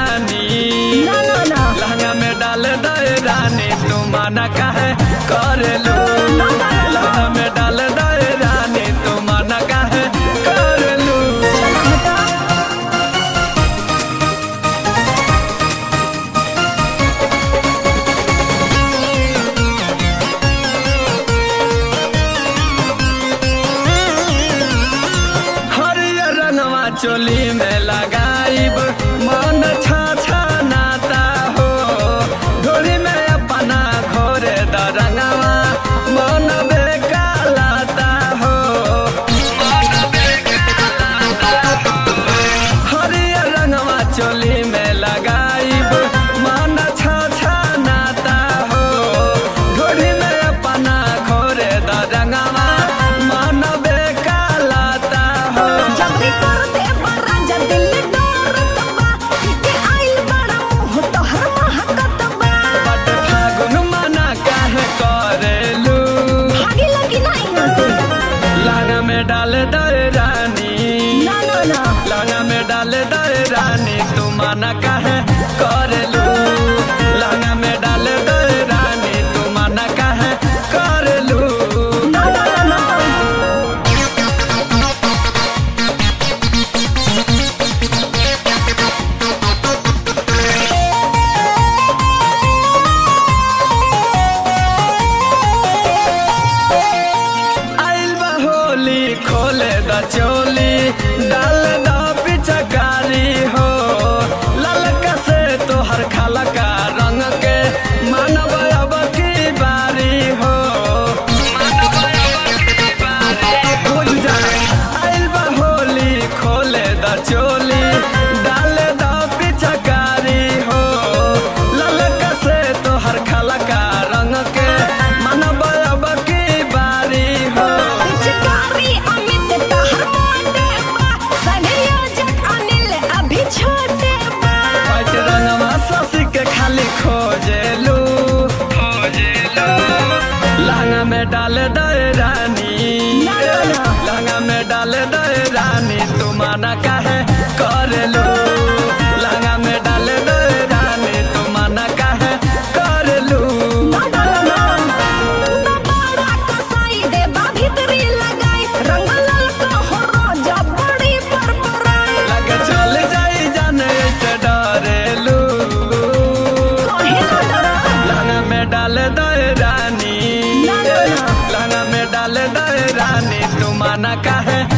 रानी ना ना ना लहंगा में डाल दे रानी तू माना काहे करे लो लहंगा में डाल दे रानी तू माना काहे करे लो चला हटा हरियर रंगवा चोली में लगाइब मन छा छा नाता हो ढोली में अपना घोरे द रंगवा मन बेकालाता हो हरियर रंगवा चोली में लगाइब मन छा छा नाता हो ढोली में अपना घोरे द रंगवा मन बेकालाता हो जल्दी कर दे बड़ा जल्दी ले डरत बा के आइल बड़ा मुंह तोहर महकत बा बट फागुन मना काहे करेलू भागी लगी ना यहाँ से लहंगा में डाल दे रानी ना ना ना लहंगा में डाल दे रानी तू मना काहे करेलू लहंगा में डाल दे रानी तू मना काहे करेलू ना ना ना ना आइल बा होली खोले द चोली डाल द पिचकारी हो ललका से तोहर खालका रंग के मानव अब की बारी हो बुझ जा आइल बा होली खोले द चोली डाल द पिचकारी हो ललका से तोहर खालका रंग के मानव अब की बारी हो पिचकारी अमित तोहर मोटे बा संयोजक अनिल अभी छोटे बा पाट रंगवा ससी के खाली खोजेलू खोजेलू लहंगा में डाल दे रानी ना, ना, ना। लहंगा में डाल दे रानी तू माना काहे करेलू लहंगा में डाल दे रानी तू माना काहे करेलू ना ना ना ना तू तो बड़ा कसाई दे बा भीतरी लगाई रंग ललका हो रोजा बड़ी परपराई लगे चल जाई जाने से डरेलू कहे ना डरा लहंगा में डाल दे रानी ना, ना, ना। लहंगा में डाल दे रानी तू माना काहे